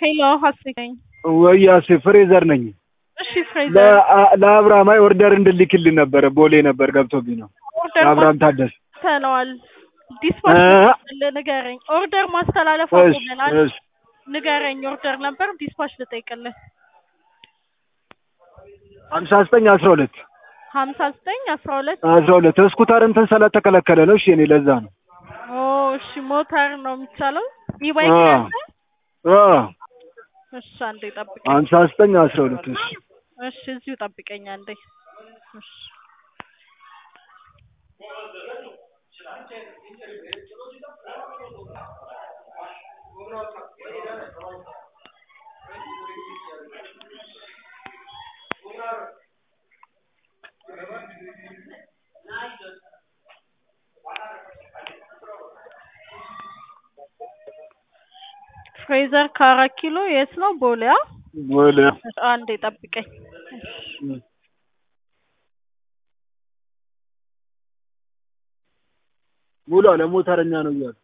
ሄሎ ሀሴት ነኝ። ወያሴ ፍሬዘር ነኝ። እሺ ፍሬዘር ለአ- ለአብርሃም አይ ኦርደር እንድልክልን ነበረ ቦሌ ነበር ገብቶብኝ ነው። ኦርደር ለአብርሃም ታደሰ ማስተላለዋል ዲስፓች እ? ንገረኝ። ኦርደር ማስተላለፍ እሺ አቁመናል። እሺ ንገረኝ። ኦርደር ነበር ዲስፓች ልጠይቅልህ። ሀምሳ ዘጠኝ አስራ ሁለት ሀምሳ ዘጠኝ አስራ ሁለት አስራ ሁለት ስኩተር እንትን ስለተከለከለ ነው። እሺ እኔ ለዛ ነው ኦ እሺ ሞተር ነው የሚቻለው ኢባይክ አ ያለ አ እሺ አንዴ ጠብቀኝ። ሀምሳ ዘጠኝ አስራ ሁለት እሺ እሺ እዚሁ ጠብቀኝ አንዴ። እሺ ፍሬዘር ከአራት ኪሎ የት ነው? ቦሌያ ቦሌ አንዴ ጠብቀኝ። ሙሉ ለሞተረኛ ነው እያሉ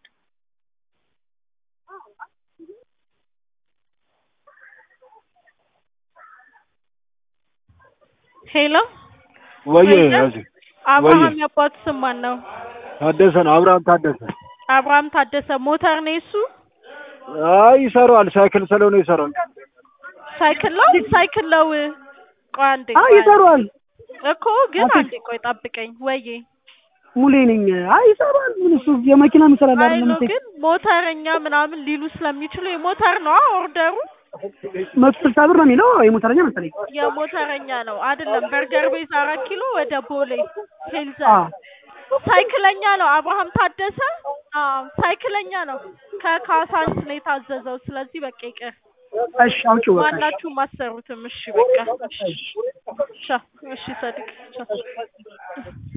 ሄሎ ወየ ፍሬዘር? ያዚ አብርሃም ያባቱ ስም ማን ነው? ታደሰ ነው አብርሃም ታደሰ። አብርሃም ታደሰ ሞተር ነው እሱ? አይ ይሰራዋል፣ ሳይክል ስለሆነ ይሰራዋል። ሳይክል ነው ሳይክል ነው። ቆይ አንዴ አይ ቆይ አንዴ። ይሰራዋል። እኮ ግን አቶ- አንዴ ቆይ ጠብቀኝ። ወዬ ሙሌ ነኝ። አይ ይሰራል። ምን እሱ የመኪና ይሰራል አይ አይደለም ነው እንዴ? ግን ሞተረኛ ምናምን ሊሉ ስለሚችሉ የሞተር ነው ኦርደሩ መቶ ስልሳ ብር ነው የሚለው የሞተረኛ መሰለኝ። የሞተረኛ ነው አይደለም። በርገር ቤት አራት ኪሎ ወደ ቦሌ ሄልዘ አ ሳይክለኛ ነው አብርሃም ታደሰ። አዎ ሳይክለኛ ነው። ከካሳንስ ነው የታዘዘው። ስለዚህ በቃ ይቅር። እሺ አውጪው በቃ። ማናችሁም አሰሩትም። እሺ በቃ እሺ ቻው። እሺ ሰዲቅ ቻው።